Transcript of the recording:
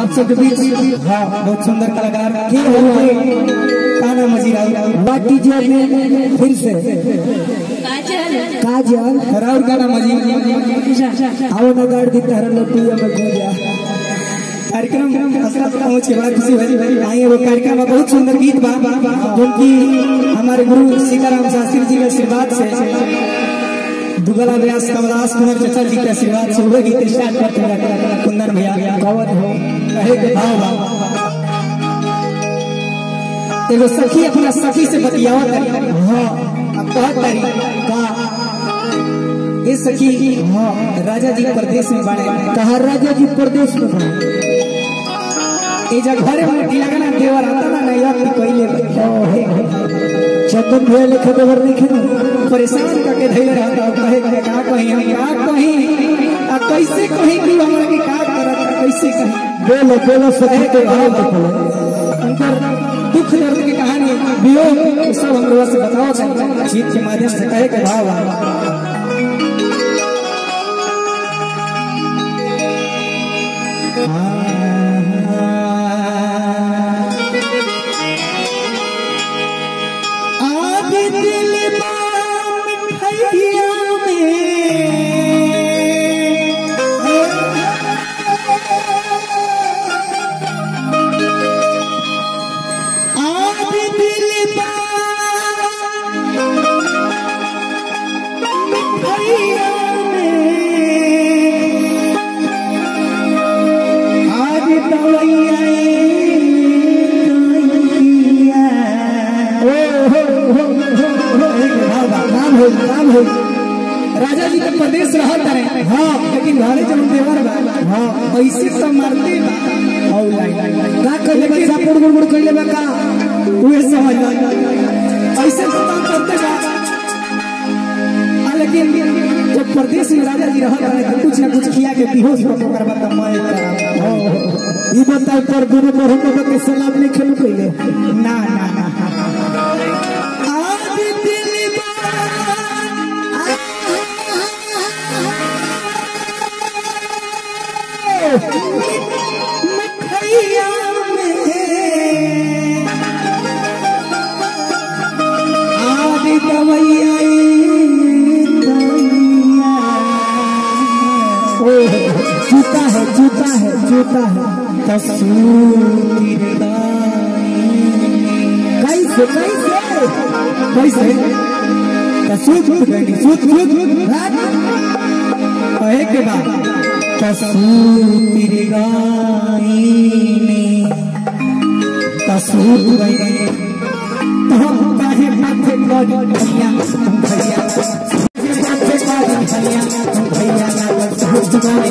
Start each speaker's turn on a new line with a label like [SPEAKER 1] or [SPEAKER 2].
[SPEAKER 1] आप सबके बीच हाँ बहुत सुंदर कलाकार के हुए काना मजीरा
[SPEAKER 2] बाटी जी ने फिर से काजल
[SPEAKER 1] राउर काना मजीरा
[SPEAKER 2] आओ ना गाड़ दी तारा लोटी में खो गया
[SPEAKER 1] कार्यक्रम हसरत पहुंच के बड़ा खुशी हुई आई वो कार्यक्रम में बहुत सुंदर गीत बा जो कि हमारे गुरु सीताराम शास्त्री जी के आशीर्वाद से दुगला व्यास कमलास कुमार चचा जी के आशीर्वाद से वह गीत स्टार्ट करते हैं कुंदन भैया
[SPEAKER 2] कवत हो
[SPEAKER 1] कहे के भाव बा एगो सखी अपना सखी से बतियावत तारी हाँ अब कहत तारी का ये सखी हाँ राजा जी प्रदेश में बाड़े
[SPEAKER 2] कहा राजा जी प्रदेश में बा
[SPEAKER 1] ए जा घरे में ढीला ना देवर आता ना नहीं यार कइले
[SPEAKER 2] चंदन भैया लिखे देवर लिखे ना
[SPEAKER 1] परेशान करके धैले रहता हूं कहे के का कहीं हम का कहीं आ कैसे कहीं कि हमरा के का करत आ, कैसे कहीं
[SPEAKER 2] बोलो बोलो सखी के भाव के बोलो
[SPEAKER 1] उनकर दुख दर्द की कहानी वियोग सब हम लोग से बताओ चाहे गीत के माध्यम से कहे के भाव बा आज दिल बाम खैया में आज दिल बाम खैया में आज दवैया
[SPEAKER 2] नाम हो नाम हो
[SPEAKER 1] राजा जी के प्रदेश रहत रहे हाँ लेकिन घरे जब देवर बा हाँ ऐसे तो मारते बा औ लाइन
[SPEAKER 2] का कहले बा चापुड़ गुड़ गुड़ कहले बा का
[SPEAKER 1] उहे समझ लो ऐसे तो काम करते बा हाँ, लेकिन जब प्रदेश में राजा जी रहत रहे तो कुछ ना कुछ किया के बेहोश हो ओकर बाद तो मैं करा
[SPEAKER 2] ई बताओ पर गुरु मोहम्मद के सलाम लिखे न कहले
[SPEAKER 1] ना ना ना आज दिल मखैया में आज दवैया
[SPEAKER 2] जूता है जूता है जूता है
[SPEAKER 1] तस्वीर
[SPEAKER 2] कैसे कैसे
[SPEAKER 1] कैसे सूत गई सूत सूत कहे के बाद तस्वीर गाई तस्वीर गई तो हम काहे माथे कर भैया तुम भैया माथे कर भैया तुम भैया लागल सूत गई